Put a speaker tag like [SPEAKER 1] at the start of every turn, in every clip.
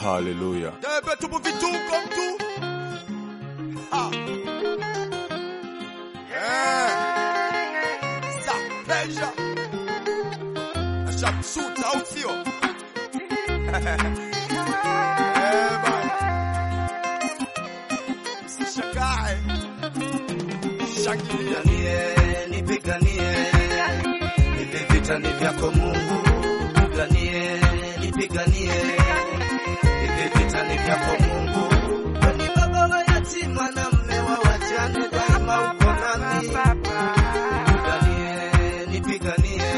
[SPEAKER 1] Haleluya.
[SPEAKER 2] Debe tupo vituko mtu. Ha. Eh. Sa pressure. Ashamshuta au sio? Eh, bana. Usishakae. Shangilia.
[SPEAKER 3] Nipiganie, nipiganie, hivi vita ni vyako Mungu. Nipiganie, nipiganie, hivi vita ni vyako Mungu. Wewe ni baba wa yatima na mme wa wajane, daima uko nami. Nipiganie, nipiganie,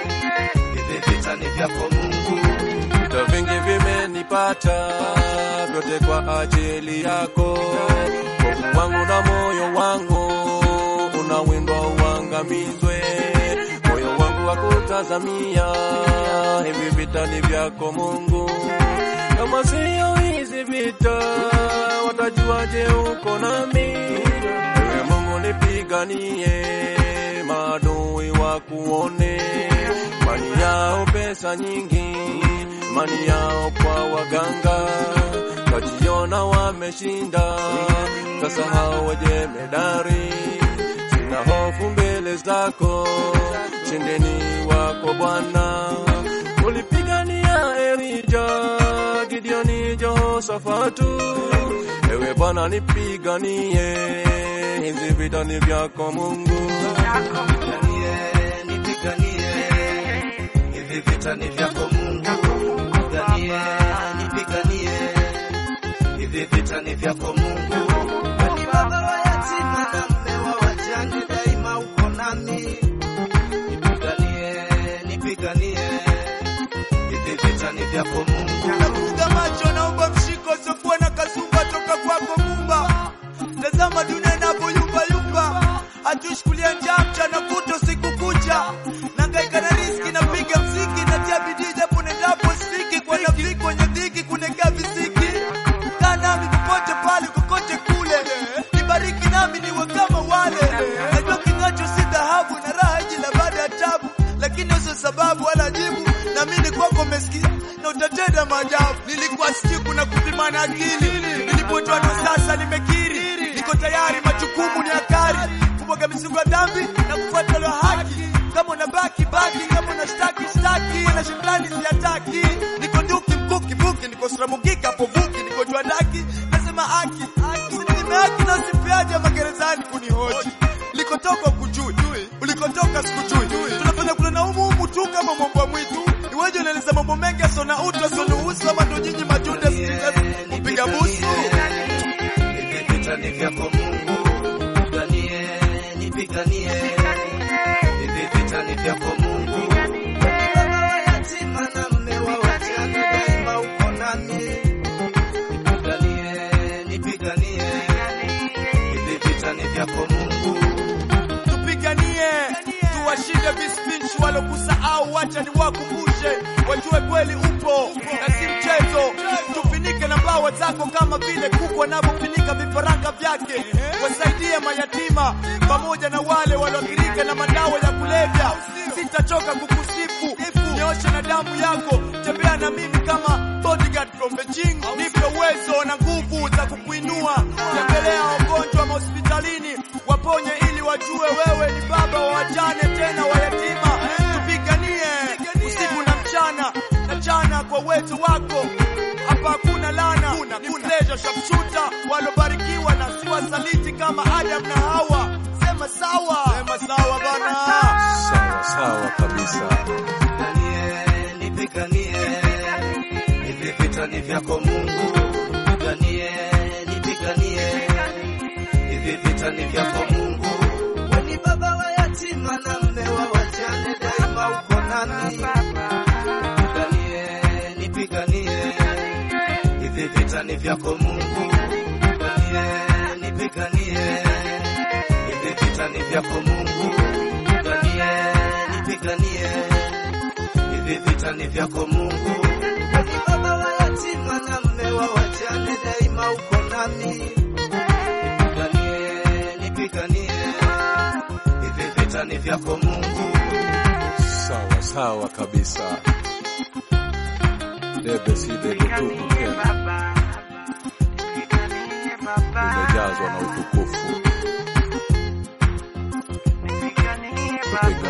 [SPEAKER 3] hivi vita ni vyako Mungu.
[SPEAKER 1] Vita vingi vimenipata, vyote kwa ajili yako. Hofu wangu na moyo wangu unawindwa uangamizwe. Moyo wangu wakutazamia, hivi vita ni vyako Mungu. Kama siyo hizi vita, watajuaje uko nami? Ewe Mungu nipiganie, maadui wakuone, mali yao pesa nyingi, mali yao kwa waganga, wajiona wameshinda, kasahau wajemedari. Sina hofu mbele zako, shindeni wako Bwana. Ulipigania Elija, Gideoni, Jehoshafatu. Ewe Bwana nipiganie, hizi vita ni vyako Mungu.
[SPEAKER 3] Nipiganie, nipiganie, hivi vita ni vyako Mungu. Nipiganie, nipiganie, hivi vita ni vyako Mungu. Wewe ni baba wa yatima na mme wa wajane, daima uko nami. Nipiganie, nipiganie, hivi vita ni vyako Mungu.
[SPEAKER 2] Nafunga macho, naomba mshiko usiokuwa na kasumba toka kwako Mumba. Tazama dunia inavyoyumba yumba, hatushukulia njaa mchana kutwa usiku kucha. Nangaika na riski, napiga mziki, natia bidii japo nendapo sifiki. Kwa nafiki kwenye dhiki, kunekea visiki. Kaa nami popote pale, kokote kule, nibariki nami niwe kama wale. Najua king'acho si dhahabu na raha ijila baada ya tabu, lakini sio sababu wala jibu. Naamini kwako umesikia na utatenda maajabu. Nilikuwa sijui kuna kupimana akili, nilipotoa ndo sasa nimekiri, niko tayari, majukumu ni akari, kumwaga mizigo ya dhambi na kufuata lo haki. Kama unabaki baki, kama unashtaki shtaki, na shetani siataki. Niko nduki mkuki mbuki, niko sramugika povuki, niko jua daki, nasema haki usininyime haki na usipeaje magerezani kunihoji. Likotoka kujui, ulikotoka sikujui, tunafanya kule na umu umu tu kama mbwa mwitu. Iweje unaeleza mambo mengi asona utu asonuhusu, ama ndo nyinyi majunde kupiga busu?
[SPEAKER 3] Hivi vita ni vyako Mungu. Nipiganie, nipiganie, hivi vita ni vyako Mungu. Wewe ni baba wa yatima na mme wa wajane, daima uko nami. Nipiganie, nipiganie, hivi vita ni vyako Mungu.
[SPEAKER 2] tupiganie tuwashinde vispinchi walokusahau, wacha niwakumbushe wajue kweli upo na si mchezo. Tufinike na mbawa zako kama vile kuku wanavyofinika vifaranga vyake. Wasaidie mayatima pamoja na wale walioathirika na madawa ya kulevya. Sitachoka kukusifu, nyosha na damu yako, tembea na mimi kama bodyguard from Beijing. Nipe uwezo na nguvu za kukuinua, tembelea wagonjwa mahospitalini, waponye ili wajue wewe ni baba wa wajane tena wayatima. Tupiganie usiku na mchana na jana kwa uwezo wako. Hapa hakuna lana, ni pleasure sharpshooter walobarikiwa na si wasaliti kama Adam na Hawa. Sema sawa, sema sawa bana.
[SPEAKER 1] Sawa sawa kabisa.
[SPEAKER 3] Nipiganie, nipiganie, hivi vita ni vyako Mungu. Nipiganie, nipiganie, hivi vita ni vyako Mungu. Wewe ni baba wa yatima na mme wa wajane, daima uko nami. Nipiganie, nipiganie, hivi vita ni vyako Mungu. Nipiganie, nipiganie, hivi vita ni vyako Mungu. Nipiganie, nipiganie hivi vita ni vyako Mungu. Wewe ni baba wa yatima na mme wa wajane, daima uko nami. Nipiganie, nipiganie, hivi vita ni vyako Mungu.
[SPEAKER 1] Sawa sawa kabisa. debe si debe tupu tena, limejazwa na utukufu. Tupiganie